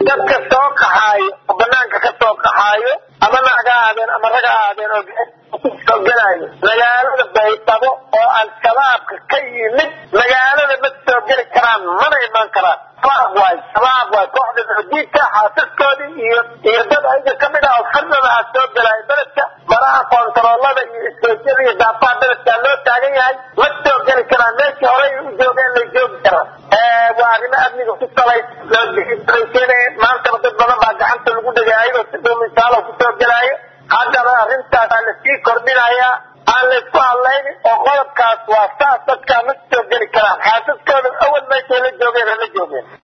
dadka soo qaxaayo oo banaanka ka soo qaxaayo ama naga aadeen ama raga aadeen oo soo gelaayo magaalada baydhabo oo al-shabaabka ka yimid magaalada ma soo geli karaan mana imaan karaan shabaab waay shabaab waay kooxda xudiidka xaasaskoodii iyo iyo dad ayaga kamid ah oo firdada ah soo gelaayo beledka maraha koontaroolada iyo istoojyada iyo daafaha beledkaa loo taagan yahay ma soo geli karaan meeshii horey u joogeen lay joogi karaan waa arrimo amniga ku salaysan maantaba dad badan baa gacanta lagu dhigay ayagoo si dhuumisaalo kusoo gelaayo haddana arrintaas lasii kordhinayaa aan laysku hadlaynin oo qodobkaas waa saas dadkaa ma soo geli karaan xaasaskooda awal meeshay la joogeen hala joogeen